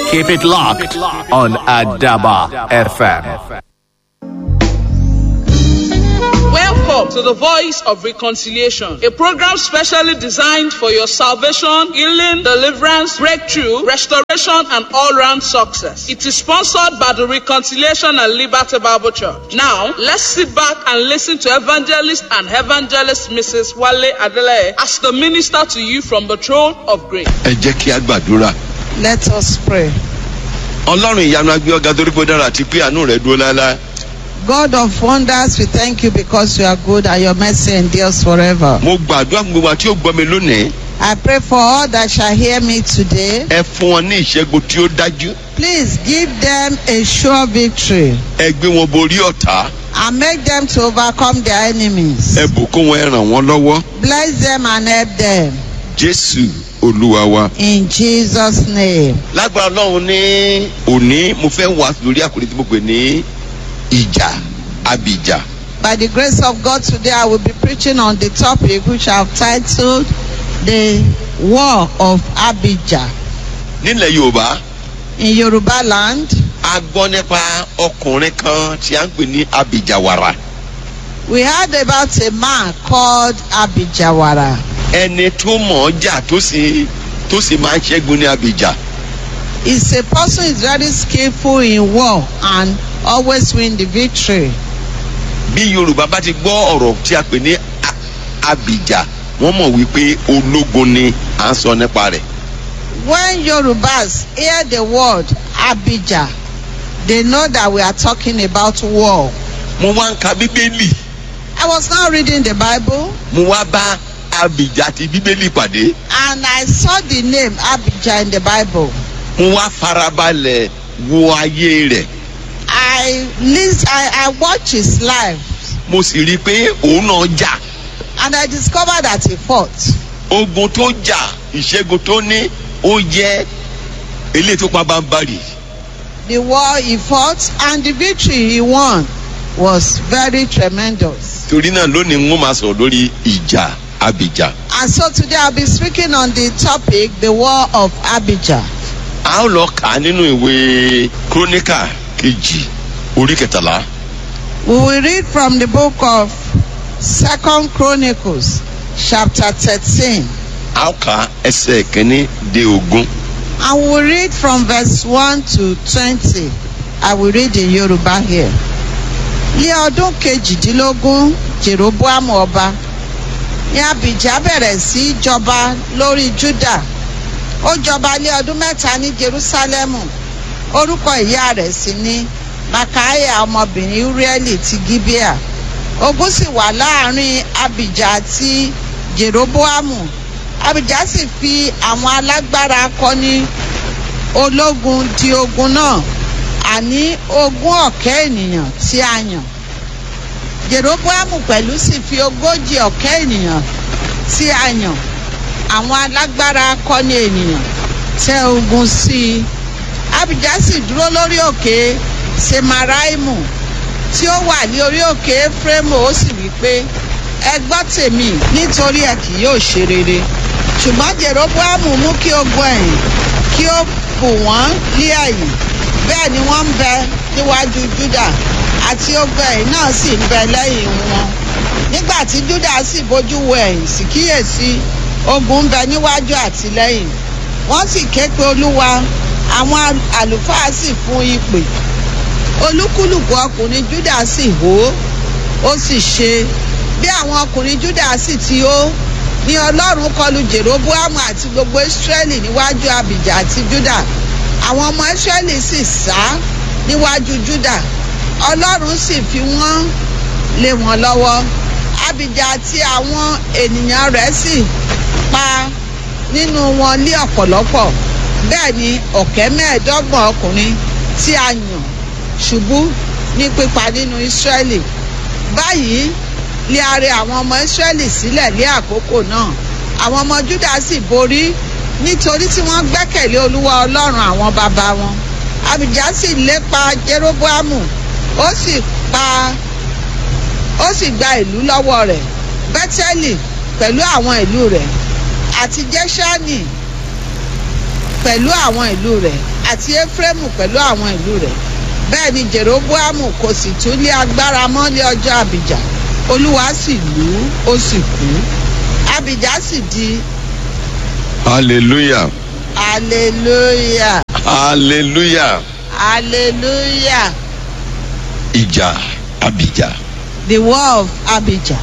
Keep it locked on Adaba FM. Welcome to the Voice of Reconciliation, a program specially designed for your salvation, healing, deliverance, breakthrough, restoration, and all-round success. It is sponsored by the Reconciliation and Liberty Bible Church. Now, let's sit back and listen to evangelist and evangelist Mrs. Wale Adele as the minister to you from the throne of grace. ẹ jẹ́ kí a gbàdúrà. Let us pray. ọlọ́run ìyanu agbé ọ̀gá torí pé ó dára àti pé àánú rẹ̀ dúró láéláé. God of wonders, we thank you because you are good and your mercy endures forever. mo gbàdúrà fún gbogbo àti ó gbọ́ mi lónìí. I pray for all that shall hear me today. ẹ fún wọn ní ìṣẹ́gun tí ó dájú. Please give them a sure victory ẹ gbé wọn borí ọ̀tá. and make them to overcome their enemies. ẹ bùkún wọn ẹ ràn wọ́n lọ́wọ́. Bless them and help them. jésù olúwa wa. In Jesus' name. lágbára ọlọ́run ní òní mo fẹ́ wá lórí àkòrí tí mo pè ní ìjà abìjà. By the grace of God, today I will be preaching on the topic which I have titled The War of Abijah. nílẹ̀ yorùbá In Yoruba land, a gbọ́ nípa ọkùnrin kan tí a ń pè ní abìjàwàrà. we heard about a man called Abijawara. ẹni tó mọ̀ ọ́ jà tó sì tó sì máa ń ṣẹ́gun ní abìjà. He's a person who is very skillful in war and always win the victory. bí yorùbá bá ti gbọ́ ọ̀rọ̀ tí a pè ní a- abìjà wọ́n mọ̀ wípé ológun ni à ń sọ nípa rẹ̀. When Yorubas hear the word Abijah, they know that we are talking about war. mo wá ń ka bíbélì I was now reading the Bible mo wá bá abìjà ti bíbélì pàdé and I saw the name Abijah in the Bible. mo wá farabalẹ̀ wo ayé rẹ̀ I list, I, I watched his life mo sì rí i pé òun náà jà and I discovered that he fought. ogun tó jà ìṣẹ́gun tó ní ó jẹ́ eléyìí tó pa bámbárì The war he fought and the victory he won was very tremendous. torí náà lónìí ń máa sọ̀rọ̀ lórí ìjà abìjà. And so today I'll be speaking on the topic, the war of Abijah. a ó lọ kà á nínú ìwé króníkà kejì orí kẹtàlá We will read from the book of Second Chronicles, chapter 13. a ó kà ẹsẹ̀ kínní dé ogún. And we will read from verse 1 to 20. I will read in Yoruba here. Ní ọdún kejìdínlógún, Jeroboam ọba, ní Abijah bẹ̀rẹ̀ sí í jọba lórí Juda. Ó jọba lé ọdún mẹ́ta ní Jerusalemu. Orúkọ ìyá rẹ̀ sì ni Makaya ọmọbìnrin Urieli ti Gibeah. Ogun sì wà láàrin Abijah àti Jeroboamu. Abijah sì fi àwọn alágbára akọni ológun di ogun náà àní ogún ọ̀kẹ́ ènìyàn tí a yàn jeroboamu pẹ̀lú sì fi ogójì ọ̀kẹ́ ènìyàn tí a yàn àwọn alágbára akọni ènìyàn tẹ ogun sí i abijah sì dúró lórí òkè semaraimu tí ó wà ní orí òkè efraimu ó sì wí pé ẹ gbọ́ tèmi nítorí ẹ kì yóò ṣe rere ṣùgbọ́n jeroboamu mú kí ogun ẹ̀yìn kí ó bù wọ́n ní ẹ̀yìn bẹ́ẹ̀ ni wọ́n ń bẹ níwájú juda àti ogun ẹ̀yìn náà sì ń bẹ lẹ́yìn wọn nígbà tí juda sì bójú wo ẹ̀yìn sì kíyèsí ogun ń bẹ níwájú àti lẹ́yìn wọ́n sì ké pe olúwa àwọn àlùfáà sì fún ìpè olúkúlùkù ọkùnrin juda sì hó ó sì ṣe bí àwọn ọkùnrin juda sì ti hó ní ọlọ́run kọlu jeroboamu àti gbogbo israẹli níwájú abijah àti juda àwọn ọmọ israẹli sì sá níwájú juda ọlọ́run sì fi wọ́n lé wọn lọ́wọ́ abijah àti àwọn ènìyàn rẹ̀ sì pa nínú wọn lé ọ̀pọ̀lọpọ̀ bẹ́ẹ̀ ni ọ̀kẹ́ mẹ́ẹ̀ẹ́dọ́gbọ̀n ọkùnrin tí a yàn ṣubú ní pípa nínú israẹli báyìí lé arẹ àwọn ọmọ israẹli sílẹ̀ lé àkókò náà àwọn ọmọ juda sì borí nítorí tí wọ́n gbẹ́kẹ̀lé olúwa ọlọ́run àwọn bàbá wọn abijah sì lépa jeroboamu ó sì pa ó sì gba ìlú lọ́wọ́ rẹ̀ bẹ́tẹ́lì pẹ̀lú àwọn ìlú rẹ̀ àti jẹ́sánì pẹ̀lú àwọn ìlú rẹ̀ àti éfrémù pẹ̀lú àwọn ìlú rẹ̀ bẹ́ẹ̀ ni jeroboamu kò sì tún lé agbára mọ́ ní ọjọ́ àbíjà olúwa sì lù ú ó sì kú àbíjà sì di hallelujah hallelujah hallelujah hallelujah ìjà abìjà. the war of abijah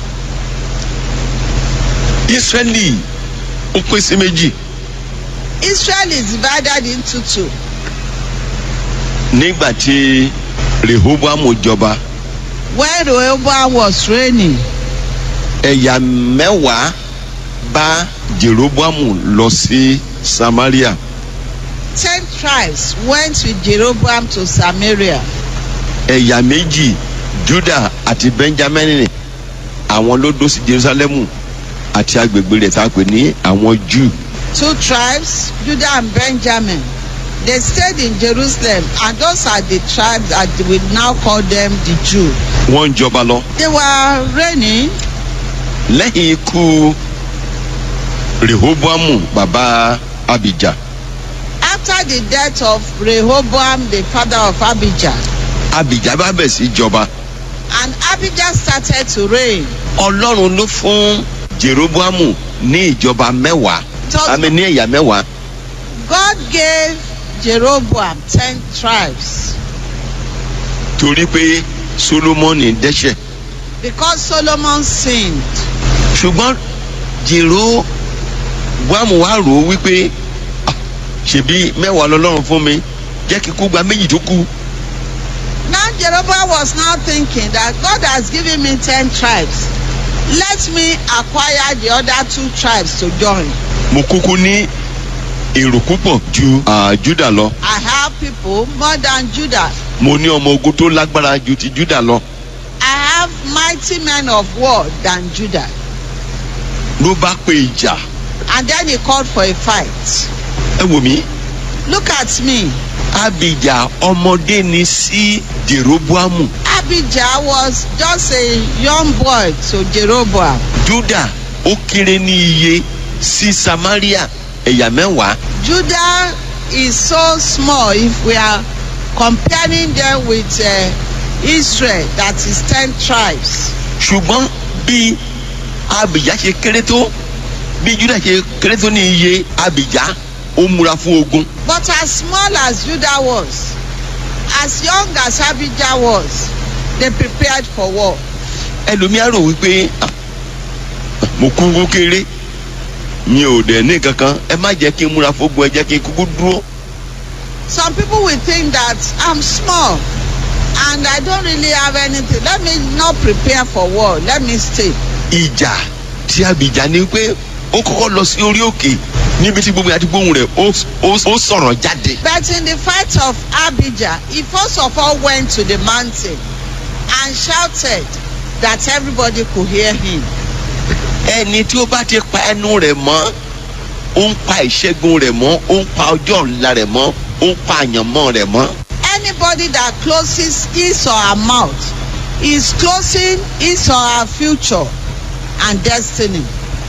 israẹli ó pín sí méjì israel is divided into two nígbà tí rehoboamu jọba when rehoboam was reigning ẹ̀yà mẹ́wàá bá jeroboamu lọ sí samaria ten tribes went with jeroboam to samaria ẹ̀yà méjì juda àti benjamin àwọn ló dó sí jerusalemu àti agbègbè rẹ̀ tá a pè ní àwọn jew two tribes judah and benjamin they stayed in jerusalem and those are the tribes that we now call them the jew wọ́n ń jọba lọ they were reigning lẹ́yìn ikú rehoboamu bàbá abijah after the death of rehoboam the father of abijah abijah bá bẹ̀ sí jọba and abijah started to reign ọlọ́run ló fún jeroboamu ní ìjọba mẹ́wàá Tọ́- àmì ní ẹ̀yà mẹ́wàá god gave jeroboam ten tribes torí pé solomoni dẹ́sẹ̀ because solomon sinned ṣùgbọ́n jeroboamu wá rò ó wípé "Ah, ṣèbí mẹ́wàá lọ́lọ́run fún mi jẹ́ kí kú gba méjì tó kù Now Jeroboam was now thinking that God has given me ten tribes. Let me acquire the other two tribes to join. mo kúkú ní èrò púpọ̀ ju ah, juda lọ I have people more than Judah. mo ní ọmọ ogun tó lágbára ju ti juda lọ I have mighty men of war than Judah. ló bá pe ìjà And then he called for a fight. ẹ wò mí Look at me. abija ọmọdé ni sí jeroboamu Abijah was just a young boy to Jeroboam. juda ó kéré ní iye sí samaria ẹ̀yà mẹ́wàá Judah is so small if we are comparing them with uh, Israel, that is ten tribes. ṣùgbọ́n bí abija ṣe kéré tó bí juda ṣe kéré tó ní iye abija ó múra fún ogun But as small as Judah was, as young as Abijah was, they prepared for war. ẹlòmíà rò wípé "Ah, mo kúkú kéré mi ò dẹ̀ ní kankan ẹ má jẹ́ kí n múra fógun ẹ jẹ́ kí n kúkú dúró Some people will think that I'm small and I don't really have anything. Let me not prepare for war. Let me stay. ìjà tí abija ní pé ó kọ́kọ́ lọ sí orí òkè níbi tí gbogbo àti gbóhùn rẹ̀ ó ó- ó sọ̀rọ̀ jáde But in the fight of Abijah, he first of all went to the mountain and shouted that everybody could hear him. ẹni tí ó bá ti pa ẹnu rẹ̀ mọ́ ó ń pa ìṣẹ́gun rẹ̀ mọ́ ó ń pa ọjọ́ ọ̀la rẹ̀ mọ́ ó ń pa àyànmọ́ rẹ̀ mọ́ Anybody that closes his or her mouth is closing his or her future and destiny.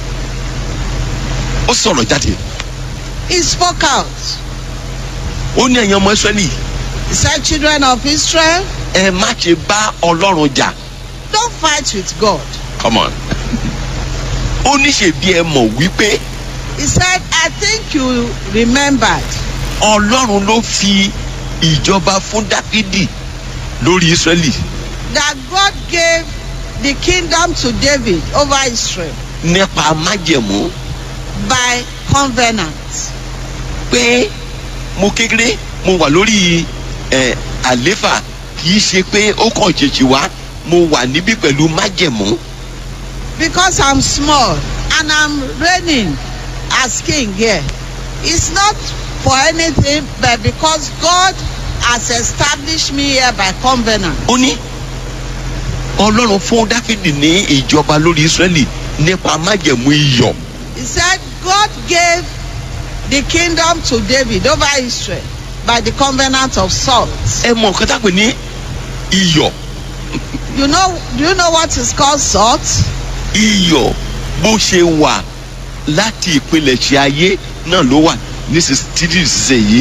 ó sọ̀rọ̀ jáde He spoke out. ó ní ẹ̀yin ọmọ israẹli He said, Children of Israel, ẹ má ṣe bá ọlọ́run jà don't fight with God. come on ó ní ṣèbí ẹ mọ̀ wípé He said, I think you remembered ọlọ́run ló fi ìjọba fún dáfídì lórí israẹli that God gave the kingdom to David over Israel nípa májẹ̀mú by covenant. pé mo kékeré mo wà lórí ẹ àléfà kì í ṣe pé ó kàn ṣèṣì wá mo wà níbí pẹ̀lú májẹ̀mú Because I'm small and I'm reigning as king here. It's not for anything but because God has established me here by covenant. ó ní ọlọ́run fún dáfídì ní ìjọba lórí israẹli nípa májẹ̀mú iyọ̀ He said God gave the kingdom to David over Israel by the covenant of salt. ẹ mọ nǹkan tá a pè ní iyọ̀ You know, do you know what is called salt? iyọ̀ bó ṣe wà láti ìpilẹ̀ṣẹ̀ ayé náà ló wà nísinsìnyí títí ìsinsìnyí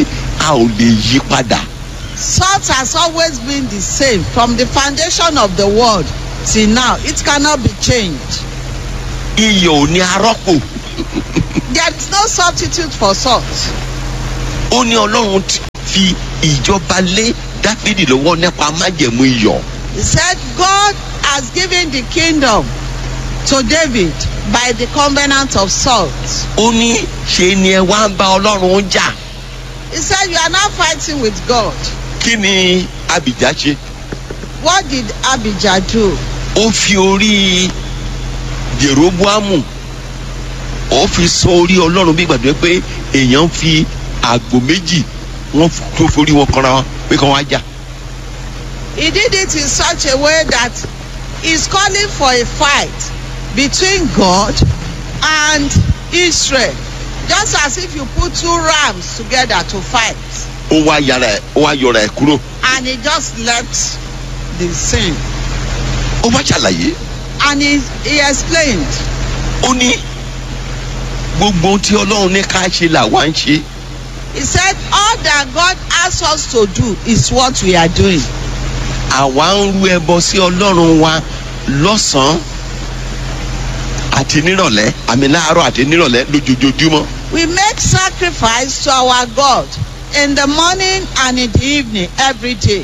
a ò lè yí padà Salt has always been the same from the foundation of the world till now. It cannot be changed. iyọ̀ ò ní arọ́pò There is no substitute for salt. ó ní ọlọ́run ti fi ìjọba lé dáfídì lọ́wọ́ nípa májẹ̀mú iyọ̀ He said God has given the kingdom to David by the covenant of salt. ó ní ṣe ni ẹ wá ń bá ọlọ́run jà He said you are not fighting with God. kí ni abijah ṣe What did Abijah do? ó fi orí jeroboamu ó fi sọ orí ọlọ́run bí gbàdúrà pé èèyàn fi àgbò méjì wọ́n tó forí wọn kanra wọn pé kàn wá jà He did it in such a way that he's calling for a fight between God and Israel. Just as if you put two rams together to fight. ó wá yàrá ẹ ó wá yọra ẹ kúrò And he just left the scene. ó wá ṣàlàyé And he, he explained, ó ní gbogbo ohun tí ọlọ́run ní ká ṣe là wá ń ṣe he said, all that God asks us to do is what we are doing. àwa ń rú ẹbọ sí ọlọ́run wa lọ́sàn-án àti nírọ̀lẹ́ àmì láàárọ̀ àti nírọ̀lẹ́ lójoojúmọ́ We make sacrifice to our God in the morning and in the evening every day.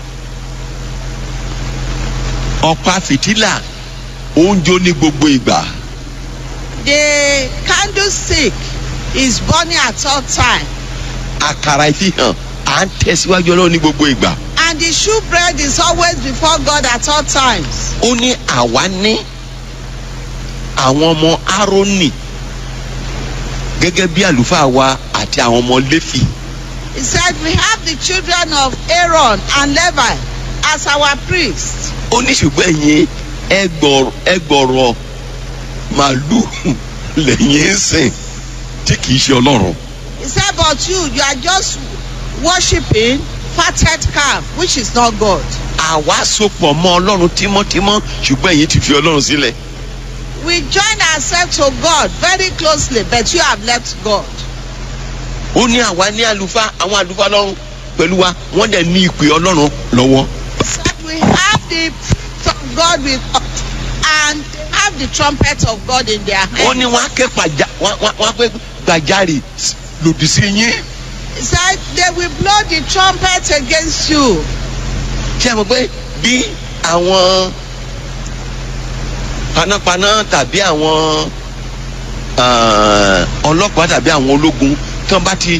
ọ̀pá fìtílà ó ń jó ní gbogbo ìgbà The candlestick is burning at all time. àkàrà ìfihàn à ń tẹ̀síwájú ọlọ́run ní gbogbo ìgbà And the shewbread is always before God at all times. ó ní àwa ní àwọn ọmọ árónì gẹ́gẹ́ bí àlùfáà wa àti àwọn ọmọ léfì He said, We have the children of Aaron and Levi as our priests. ó ní ṣùgbọ́n ẹ̀yin ẹgbọ̀rọ̀ ẹgbọ̀rọ̀ màálù lẹ́yìn ń sìn tí kìí ṣe ọlọ́run He said, But you, you are just worshiping fatted calf, which is not God. àwa sopọ̀ mọ́ ọlọ́run tímọ́tímọ́ ṣùgbọ́n ẹ̀yin ti fi ọlọ́run sílẹ̀ We join ourselves to God very closely, but you have left God. ó ní àwa ní àlùfáà àwọn àlùfáà ọlọ́run pẹ̀lú wa wọ́n dẹ̀ ní ìpè ọlọ́run lọ́wọ́ He said, We have the priest of God with us, and they have the trumpet of God in their ó hand. ní wọ́n á ké pàjá wọ́n á- wọ́n á pé gbàjarè lòdì sí yín He said, They will blow the trumpet against you. ṣé ẹ mọ̀ pé bí àwọn panápaná tàbí àwọn ah, ọlọ́pàá tàbí àwọn ológun tán bá ti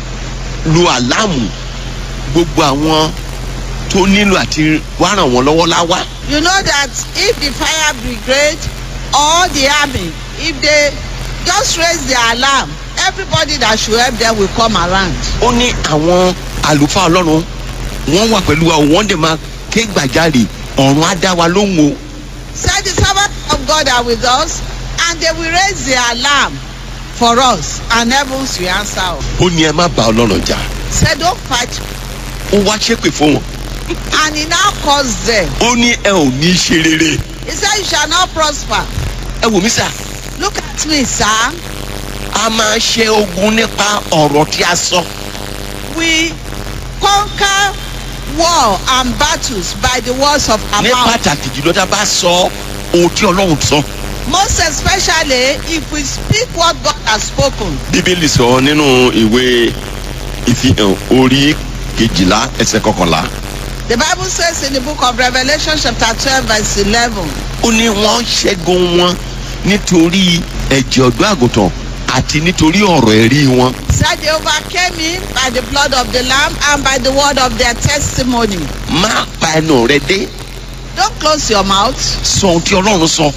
lu àlámù gbogbo àwọn tó nílò àti wá ràn wọ́n lọ́wọ́ láwá You know that if the fire brigade or the army, if they just raise the alarm, everybody that should help them will come around. ó ní àwọn àlùfáà ọlọ́run wọ́n wà pẹ̀lú wa wọ́n dẹ̀ máa ké gbàjarè ọ̀run á dá wa lóhùn o Said the servants of God are with us, and they will raise the alarm for us, and heavens will answer us. ó ní ẹ má bá ọlọ́run jà Said, Don't fight. ó wá ṣépè fún wọn And he now calls them. ó ní ẹ ò ní ṣe rere He said, You shall not prosper. ẹ wò mí sà Look at me, sir. a máa ṣe ogun nípa ọ̀rọ̀ tí a sọ We conquer war and battles by the words of our ní mouth. pàtàkì jùlọ tá a bá sọ ohun tí ọlọ́run sọ Most especially if we speak what God has spoken. bíbélì sọ nínú ìwé ìfihàn orí kejìlá ẹsẹ̀ kọkànlá The Bible says in the book of Revelation, chapter 12, verse 11, ó ní wọ́n ṣẹ́gun wọn nítorí ẹ̀jẹ̀ ọ̀dọ́ àgùntàn àti nítorí ọ̀rọ̀ ẹ̀rí wọn said they overcame him by the blood of the Lamb and by the word of their testimony. má pa ẹnu rẹ dé Don't close your mouth. sọ ohun tí ọlọ́run sọ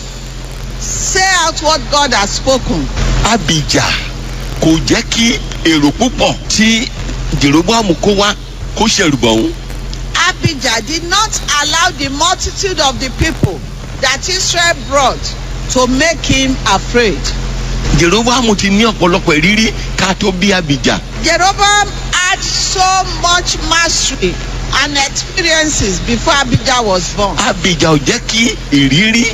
Say out what God has spoken. abijah kò jẹ́ kí èrò púpọ̀ tí jeroboamu kó wá kó ṣẹ̀rù bọ̀ òun Abijah did not allow the multitude of the people that Israel brought to make him afraid. jeroboamu ti ní ọ̀pọ̀lọpọ̀ ìrírí ká tó bí abijah Jeroboam had so much mastery and experiences before Abijah was born. abijah ò jẹ́ kí ìrírí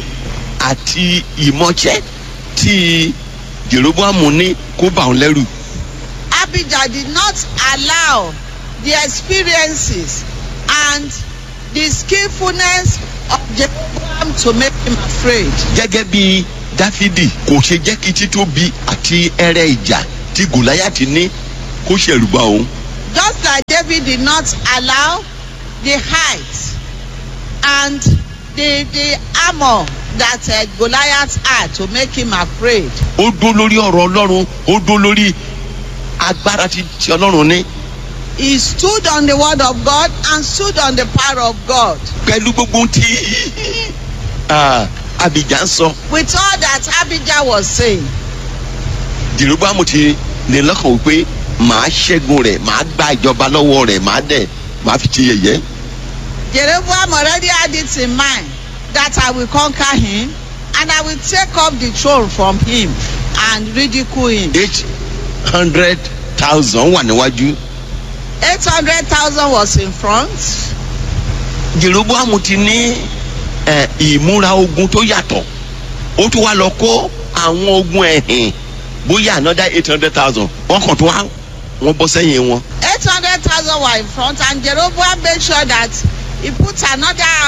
àti ìmọ̀ṣẹ́ tí jeroboamu ní kó bà òun lẹ́rù Abijah did not allow the experiences and the skillfulness of Jeroboam to make him afraid. gẹ́gẹ́ bí dáfídì kò ṣe jẹ́ kí títóbi àti ẹrẹ́ ìjà tí gòláyàtì ní kó ṣẹ̀rùbà òun Just like David did not allow the height and the the armor that uh, Goliath had to make him afraid. ó dó lórí ọ̀rọ̀ ọlọ́run ó dó lórí agbára tí tí ọlọ́run ní He stood on the word of God and stood on the power of God. pẹ̀lú gbogbo ohun tí ah, abijah ń sọ With all that Abijah was saying, jèròbámu ti ní lọ́kàn wípé màá ṣẹ́gun rẹ̀ màá gba ìjọba lọ́wọ́ rẹ̀ màá dẹ̀ màá fi ṣe yẹ̀yẹ́ Jeroboam already had it in mind that I will conquer him and I will take up the throne from him and ridicule him. eight hundred thousand wà níwájú 800,000 was in front. jèròbámu ti ní ẹ, ìmúra ogun tó yàtọ̀ ó tún wá lọ kó àwọn ogun ẹ̀hìn bóyá another eight hundred thousand wọ́n kàn tó wá wọ́n bọ́ sẹ́yìn wọn. 800,000 were in front and Jeroboam made sure that he put another